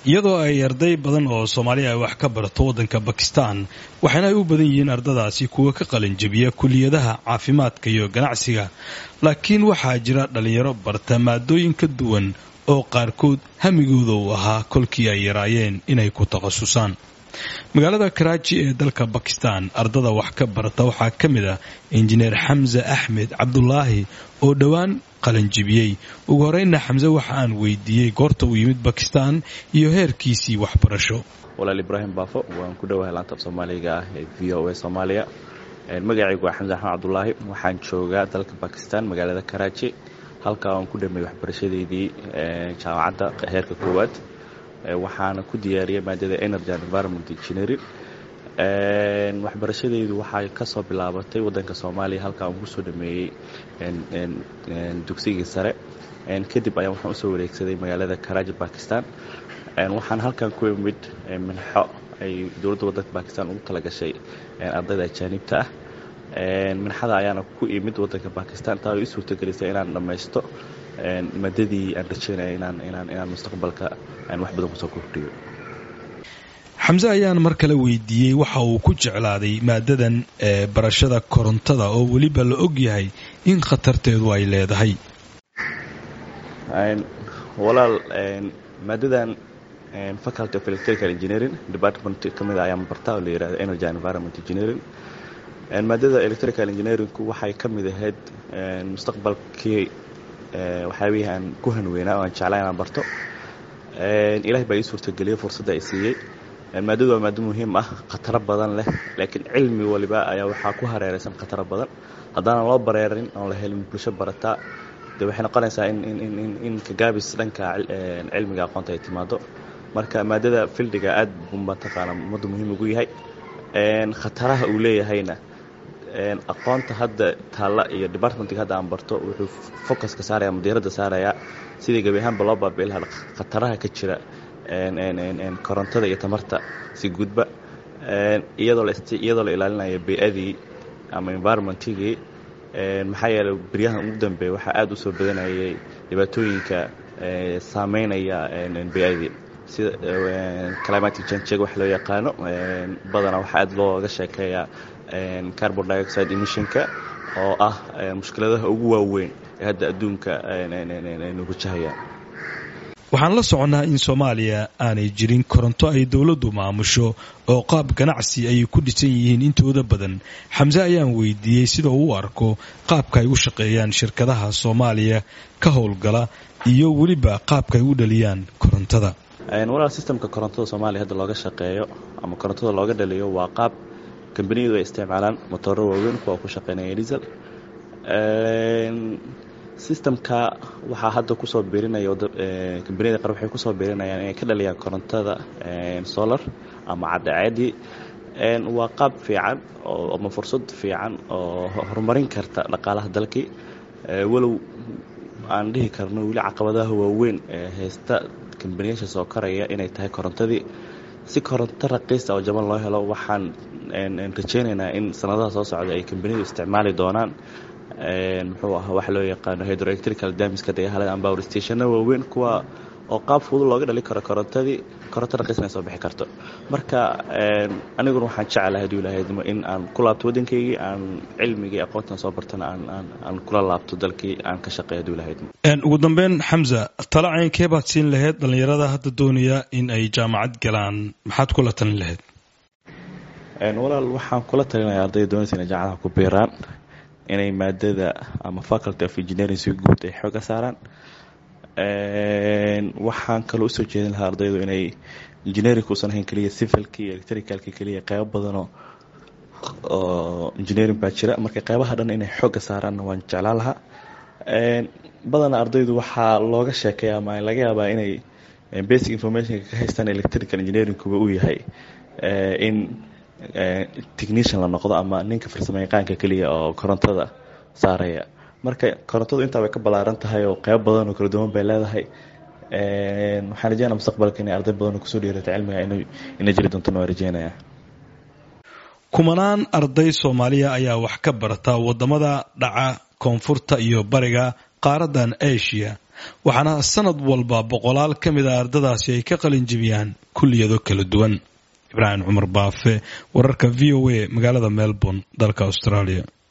iyadoo ay arday badan oo soomaaliya ay wax ka barato waddanka bakistan waxaana ay u badan yihiin ardadaasi kuwa ka qalinjabiya kuliyadaha caafimaadka iyo ganacsiga laakiin waxaa jira dhallinyaro barta maadooyin ka duwan oo qaarkood hamigooda uu ahaa kolkii ay yaraayeen inay ku takhasusaan magaalada karaaji ee dalka bakistan ardada wax ka barata waxaa ka mid ah injineer xamse axmed cabdulaahi oo dhowaan qalanjibiyey ugu horeyna xamse waxa aan weydiiyey goorta uu yimid bakistan iyo heerkiisii waxbarasho walaal ibraahim baafo waan ku dhowahay laanta af soomaaliga ah ee v o a soomaaliya magacaygu waa xamse axmed cabdulaahi waxaan joogaa dalka bakistan magaalada karaaji halkaa aan ku dhameeyey waxbarashadeydii jaamacadda heerka koowaad waxaana ku diyaariyay maadada energy and environment engineering waxbarashadeydu waxay kasoo bilaabatay wadanka soomaaliya halkaa aan kusoo dhameeyey dugsigii sare kadib ayaan waxaan usoo wareegsaday magaalada karaaji bakistan waxaan halkan ku imid minxo ay dowladda wadanka bakistan ugu talagashay ardayda ajaanibta ah minxada ayaana ku imid wadanka bakistan taa i suurtagelisay inaan dhammaysto maadadii aan rajeynaya inaan inaan inaan mustaqbalka aan wax badan kusoo kordhiyo xamse ayaan mar kale weydiiyey waxa uu ku jeclaaday maadadan ee barashada korontada oo weliba la og yahay in khatarteedu ay leedahay walaal maadadan faculty of electrical engineering department ka mid a ayaan bartaa oo la yihahdo energy and environment engineering maadada electrical engineeringku waxay ka mid ahayd mustaqbalkii waxyaabihii aan ku hanweynaa oo aan jeclaa inaan barto ilahay baa ii suurtageliyey fursadda ay siiyey maadadu waa maado muhiim ah khataro badan leh laakiin cilmi waliba ayaa waxaa ku hareeraysan khataro badan haddaanan loo bareerin oon la helin bulsho barataa dee waxay noqonaysaa in kagaabis dhanka cilmiga aqoonta ay timaado marka maadada fildiga aad buu mataqaana ummadda muhiim ugu yahay khataraha uu leeyahayna aqoonta hadda taalla iyo departmentga hadda aan barto wuxuu focuska saaraya ama diiradda saarayaa sidii gebi ahaanba loo baabi'i lahaa khataraha ka jira korontada iyo tamarta si gudba iyadoo la ilaalinayo bey-adii ama environmentigii maxaa yeeley beryahan ugu dambeeya waxaa aada u soo badanayay dhibaatooyinka saameynaya bey-adii sida climatic change wax loo yaqaano badanaa waxaa aada looga sheekeeyaa carbon dioxide emissionka oo ah mushkiladaha ugu waaweyn ee hadda adduunka aynu wajahayaan waxaan la soconnaa in soomaaliya aanay jirin koronto ay dowladdu maamusho oo qaab ganacsi ay ku dhisan yihiin intooda badan xamse ayaan weydiiyey sida uu u arko qaabka ay u shaqeeyaan shirkadaha soomaaliya ka howlgala iyo weliba qaabka ay u dhaliyaan korontada walaal sistamka korontada soomaaliya hadda looga shaqeeyo ama korontada looga dhaliyo waa qaab kambaniyadu ay isticmaalaan motooro waaweyn kuwa ku shaqeynaya diesel sistamka waxaa hadda kusoo biirinaya kambaniyada qaar waxay kusoo biirinayaan inay ka dhaliyaan korontada solar ama cadceedii waa qaab fiican ama fursad fiican oo horumarin karta dhaqaalaha dalkii walow aan dhihi karno weli caqabadaha waaweyn ee haysta kambaniyaasha soo koraya inay tahay korontadii si koronto raqiisa oo jaban loo helo waxaan rajeynaynaa in sanadaha soo socda ay kambaniyadu isticmaali doonaan muxuu ahaa waxa loo yaqaano hydroelectrical damiska dagahalada ama power stationna waaweyn kuwa oo qaab fudud looga dhali karo korontadii koronto raqiisna ay soo bixi karto marka aniguna waxaan jeclahay haduu ilahaydmo in aan ku laabto waddankaygii aan cilmigii aqoontan soo bartana aan kula laabto dalkii aan ka shaqeey haduu ilahaydmo ugu dambeyn xamza tala caynkee baad siin lahayd dhallinyarada hadda doonaya in ay jaamacad galaan maxaad kula talin lahayd walaal waxaan kula talinaya ardayda doonaysa inay jaamacadaha ku biiraan inay maadada ama faculty of engineering si guud ay xooga saaraan waxaan kaloo usoo jeedin lahaa ardaydu inay engineering uusan ahayn keliya civilka iyo electricalka keliya qeybo badanoo oo engineering baa jira marka qeybaha dhan inay xooga saaraanna waan jeclaan lahaa badanaa ardaydu waxaa looga sheekeeya ama laga yaabaa inay basic informationka ka haystaan electrical engineeringkuba uu yahay in technician la noqdo ama ninka farsamo yaqaanka keliya oo korontada saaraya marka korontadu intaa way ka ballaaran tahay oo qeyb badan oo kala duwan bay leedahay waxaan rajeynaya mustaqbalka inay arday badan oo kusoo dhiirata cilmiga ina jiri doontona waa rajeynaya kumanaan arday soomaaliya ayaa wax ka barata wadamada dhaca koonfurta iyo bariga qaaradan asia waxaana sanad walba boqolaal ka mid a ardadaasi ay ka qalin jibiyaan kulliyado kala duwan ibraahim cumar baafe wararka v o a magaalada melbourne dalka australia